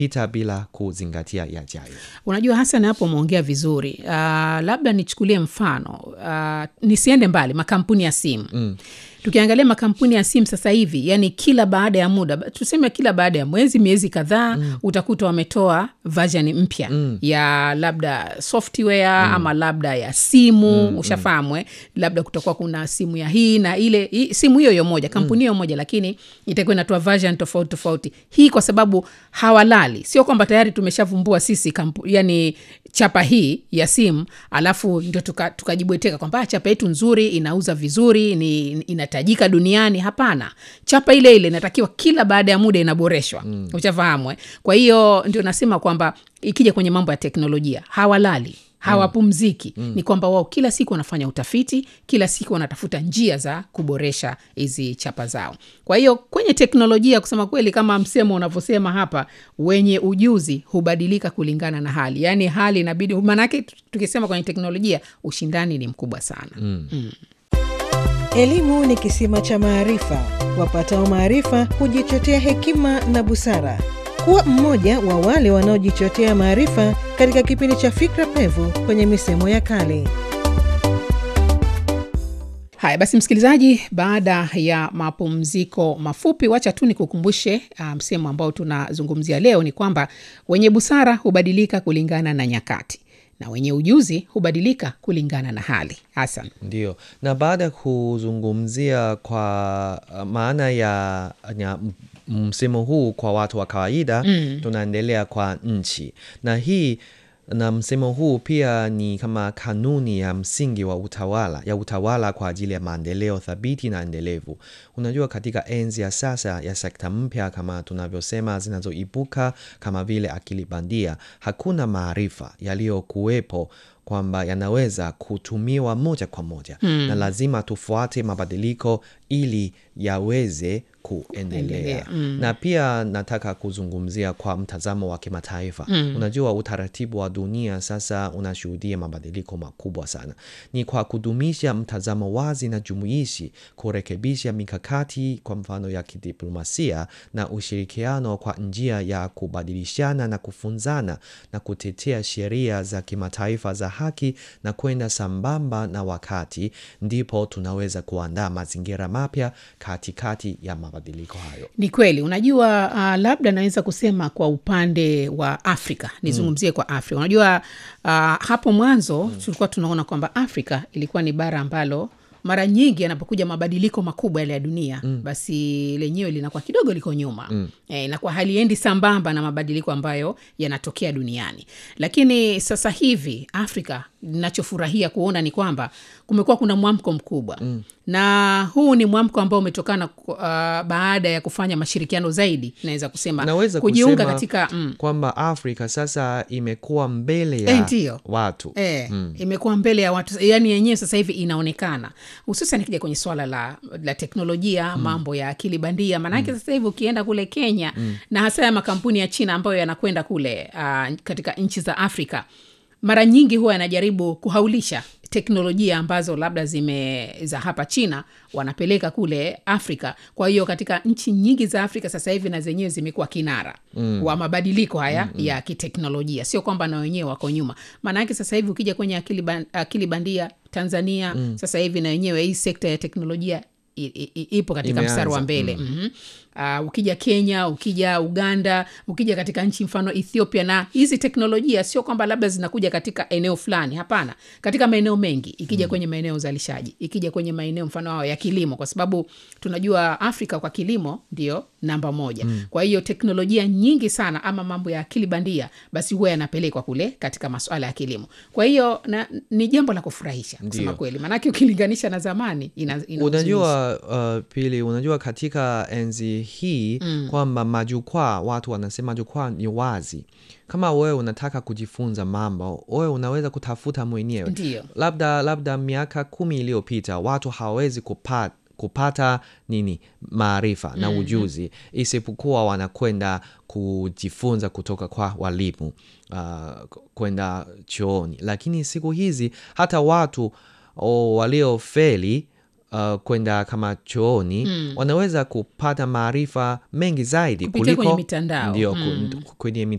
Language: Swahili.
ita bila kuzingatia yajayo. Unajua Hasan, hapo umeongea vizuri. Uh, labda nichukulie mfano uh, nisiende mbali, makampuni ya simu mm. Tukiangalia makampuni ya simu sasa hivi, yani kila baada ya muda, tuseme kila baada ya mwezi, miezi kadhaa mm. utakuta wametoa version mpya mm. ya labda software mm. ama labda ya simu mm. ushafahamu eh? labda kutakuwa kuna simu ya hii na ile hii, simu hiyo hiyo moja kampuni hiyo mm. moja, lakini itakuwa inatoa version tofauti tofauti. Hii kwa sababu hawalali, sio kwamba tayari tumeshavumbua sisi kampu, yani chapa hii ya simu alafu ndio tukajibweteka tuka kwamba chapa yetu nzuri inauza vizuri ni inatajika duniani. Hapana, chapa ile ile inatakiwa kila baada ya muda inaboreshwa mm. Uchafahamu eh? Kwa hiyo ndio nasema kwamba ikija kwenye mambo ya teknolojia hawalali hawapumziki mm. Ni kwamba wao kila siku wanafanya utafiti, kila siku wanatafuta njia za kuboresha hizi chapa zao. Kwa hiyo kwenye teknolojia, kusema kweli, kama msemo unavyosema hapa, wenye ujuzi hubadilika kulingana na hali, yaani hali inabidi, maanake tukisema kwenye teknolojia ushindani ni mkubwa sana mm. Mm. Elimu ni kisima cha maarifa, wapatao maarifa hujichotea hekima na busara. Kuwa mmoja wa wale wanaojichotea maarifa katika kipindi cha Fikra Pevu kwenye misemo ya kale. Haya basi, msikilizaji, baada ya mapumziko mafupi, wacha tu nikukumbushe msemo um, ambao tunazungumzia leo ni kwamba wenye busara hubadilika kulingana na nyakati na wenye ujuzi hubadilika kulingana na hali. Hasan, ndio. Na baada ya kuzungumzia kwa maana ya, ya msemo huu kwa watu wa kawaida mm. Tunaendelea kwa nchi, na hii na msemo huu pia ni kama kanuni ya msingi wa utawala ya utawala kwa ajili ya maendeleo thabiti na endelevu. Unajua, katika enzi ya sasa ya sekta mpya kama tunavyosema zinazoibuka kama vile akili bandia, hakuna maarifa yaliyokuwepo kwamba yanaweza kutumiwa moja kwa moja hmm. Na lazima tufuate mabadiliko ili yaweze kuendelea mm. Na pia nataka kuzungumzia kwa mtazamo wa kimataifa mm. Unajua, utaratibu wa dunia sasa unashuhudia mabadiliko makubwa sana. Ni kwa kudumisha mtazamo wazi na jumuishi, kurekebisha mikakati kwa mfano ya kidiplomasia na ushirikiano kwa njia ya kubadilishana na kufunzana na kutetea sheria za kimataifa za haki na kwenda sambamba na wakati, ndipo tunaweza kuandaa mazingira mapya katikati ya mabadiliko hayo. Ni kweli. Unajua, uh, labda naweza kusema kwa upande wa Afrika nizungumzie mm. kwa Afrika. Unajua, uh, hapo mwanzo mm. tulikuwa tunaona kwamba Afrika ilikuwa ni bara ambalo mara nyingi yanapokuja mabadiliko makubwa yale ya dunia mm. basi lenyewe linakuwa kidogo liko nyuma mm. e, inakuwa haliendi sambamba na mabadiliko ambayo yanatokea duniani. Lakini sasa hivi Afrika, nachofurahia kuona ni kwamba kumekuwa kuna mwamko mkubwa mm. na huu ni mwamko ambao umetokana uh, baada ya kufanya mashirikiano zaidi, naweza kusema naweza kujiunga kusema katika mm. kwamba Afrika sasa imekuwa mbele ya Eh, ndiyo. watu E, mm. imekuwa mbele ya watu yani yenyewe sasa hivi inaonekana hususan ikija kwenye swala la, la teknolojia mm. mambo ya akili bandia maanake mm. sasa hivi ukienda kule Kenya mm. na hasa ya makampuni ya China ambayo yanakwenda kule uh, katika nchi za Afrika mara nyingi huwa yanajaribu kuhaulisha teknolojia ambazo labda zime za hapa China wanapeleka kule Afrika. Kwa hiyo katika nchi nyingi za Afrika sasa hivi na zenyewe zimekuwa kinara mm. wa mabadiliko haya mm -hmm. ya kiteknolojia, sio kwamba na wenyewe wako nyuma. Maanake sasa hivi ukija kwenye akili, ban, akili bandia Tanzania mm. sasa hivi na wenyewe hii sekta ya teknolojia i- i- ipo katika Imeanza, mstari wa mbele mm. mm-hmm. Uh, ukija Kenya, ukija Uganda, ukija katika nchi mfano Ethiopia, na hizi teknolojia sio kwamba labda zinakuja katika eneo fulani, hapana, katika maeneo mengi, ikija mm. kwenye maeneo ya uzalishaji, ikija kwenye maeneo mfano hao ya kilimo, kwa sababu tunajua Afrika kwa kilimo ndio namba moja mm. kwa hiyo teknolojia nyingi sana ama mambo ya akili bandia basi huwa yanapelekwa kule katika masuala ya kilimo. Kwa hiyo na, ni jambo la kufurahisha kusema Ndio. kweli, maanake ukilinganisha na zamani ina, ina uzuizi. unajua uh, pili unajua katika enzi hii mm. kwamba majukwaa watu wanasema jukwaa ni wazi kama wewe unataka kujifunza mambo wewe unaweza kutafuta mwenyewe Ndiyo. labda labda miaka kumi iliyopita watu hawawezi kupata kupata nini maarifa na ujuzi isipokuwa wanakwenda kujifunza kutoka kwa walimu uh, kwenda chooni lakini siku hizi hata watu oh, waliofeli uh, kwenda kama chooni mm. wanaweza kupata maarifa mengi zaidi Kupitia kuliko kwenye mitandao. ndio Mm. ku- kwenye